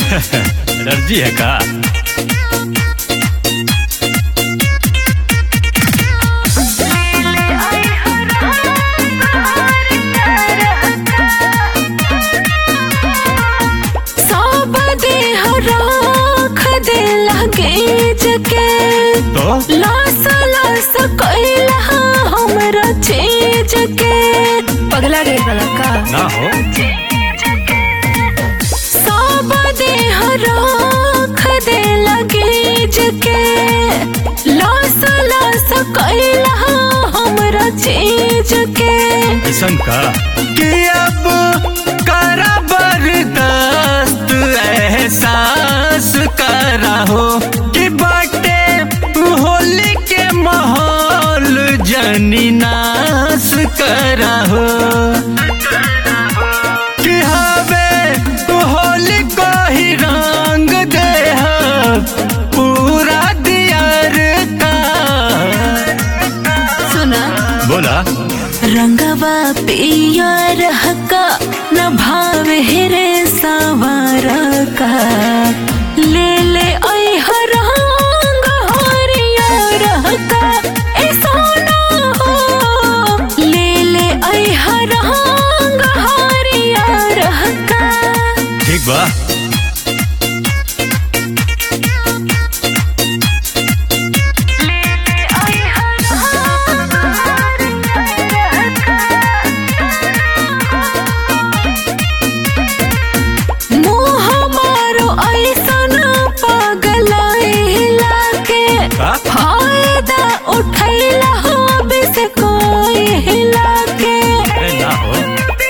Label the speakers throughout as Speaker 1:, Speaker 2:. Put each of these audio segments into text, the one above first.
Speaker 1: Allergy है का
Speaker 2: सब देह राख दे लगे जके
Speaker 1: तो
Speaker 2: लास लास कैला हमरा चीज के पगला गई बड़ा का
Speaker 1: ना हो
Speaker 2: सब देह राख दे लगे जके लास लास कैला हमरा चीज के
Speaker 1: ऐसन का कि अब करा बर्दाश्त एहसास करा हो कि बाटे होली के माहौल जनी नाश करा हो कि हवे होली को ही रंग दे पूरा दियार का
Speaker 2: सुना
Speaker 1: बोला
Speaker 2: रंगवा पिया रहका न भाव हेरे सवार का ले ले आई रंग हरिया रहका ए सोना हो ले ले आई रंग हरिया रहका
Speaker 1: ठीक बा
Speaker 2: मुँह मारो ऐसन पगलाइला के
Speaker 1: का?
Speaker 2: फायदा उठैला हो बिस कोई हिला के
Speaker 1: अरे ना हो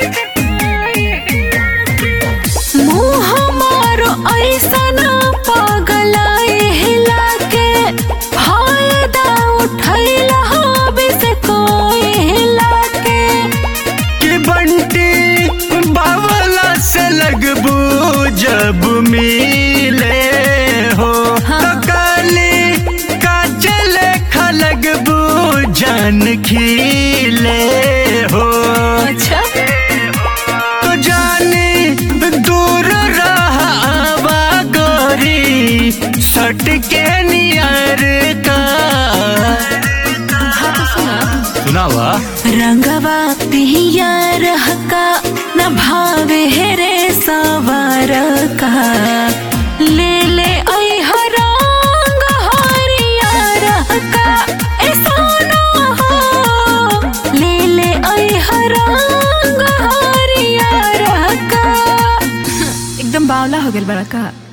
Speaker 2: मुँह मारो ऐसन पगलाइला के फायदा उठैला हो बिस कोई हिला के
Speaker 1: कि बंटी बावला से लगबू जब मिले हो
Speaker 2: हाँ।
Speaker 1: तो काली का चले खलगबू जान खिले हो
Speaker 2: अच्छा
Speaker 1: तो जानी दूर रहा आवा गोरी सट के नियर का
Speaker 2: हाँ तो सुना
Speaker 1: सुनावा
Speaker 2: रंगवा पिया रहका न भाव हेरे सवार का ले ले आई रंग हरिया रहका ए सोना हो ले ले आई रंग हरिया रहका एकदम बावला हो गेल बड़ा का